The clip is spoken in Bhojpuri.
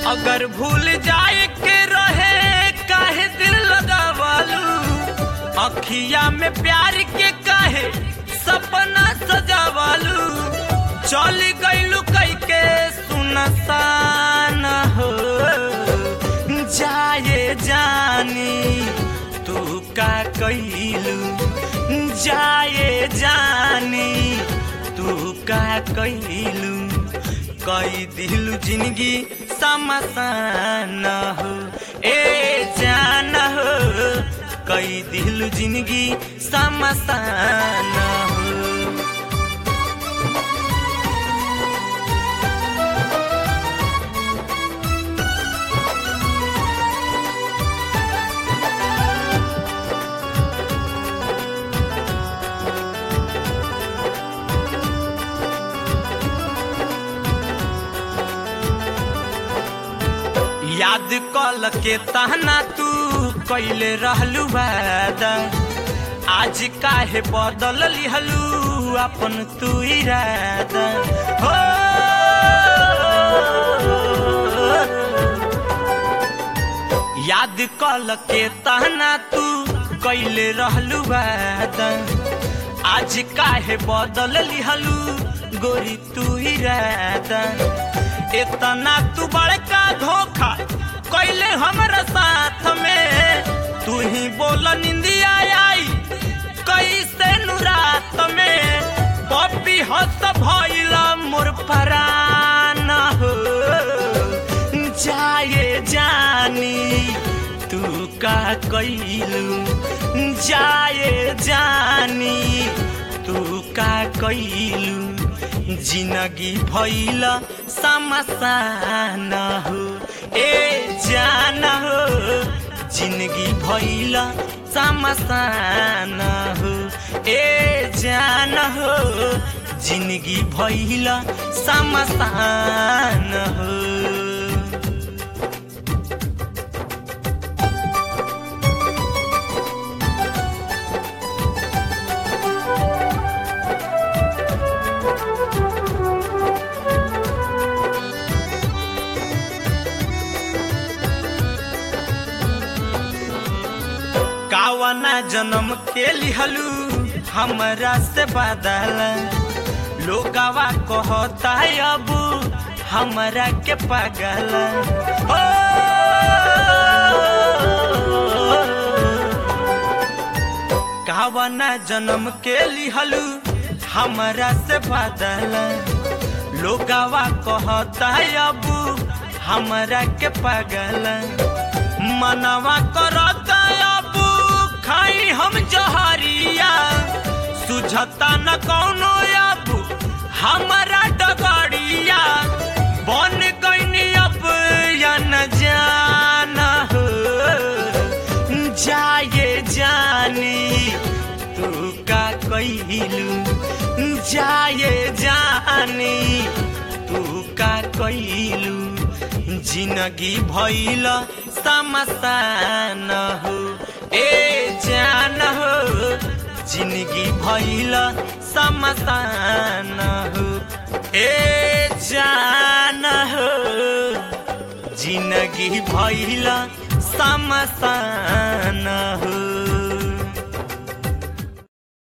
अगर भूल जाए के रहे काहे दिल लगावालू अखिया में प्यार के काहे सपना सजावालू चल गईलू कई के सुनसान हो जाए जानी तू का कैलू जाए जानी तू का कैलू कई दिलू जिंदगी समसान हो ए जान हो कई दिलू जिंदगी समसान हो याद कल के तहना तू कैले रहलू वादा आज काहे बदल लिहलू अपन तू इरादा हो याद कल के तहना तू कैले रहलू वादा आज काहे बदल लिहलू गोरी तू इरादा इतना तू बड़का धोखा कैले हमारा साथ में तू ही बोल निंदिया आई कैसे नु रात में पपी हस भइला मोर परान हो जाए जानी तू का कैलू जाए जानी तू का कैलू जिंदगी भइल समसान हो ए जान हो जिंदगी भइल समसान हो ए जान हो जिंदगी भइल समसान हो कावना जन्म के लिहलू हमरा से बदल लोगवा कहता अब हमरा के पागल हो कावना जन्म के लिहलू हमरा से बदल लोगवा कहता अब हमरा के पागल मनवा करता अब खाई हम जहरिया सुझता न कौनो अब हमारा डगड़िया बन गईनी अब या न जाना हो जाए जानी तू का कैलू जाए जानी तू का कैलू जिंदगी भइल समसान हो ए जान हो जिंदगी भइल समसान हो ए जान हो जिंदगी भइल समसान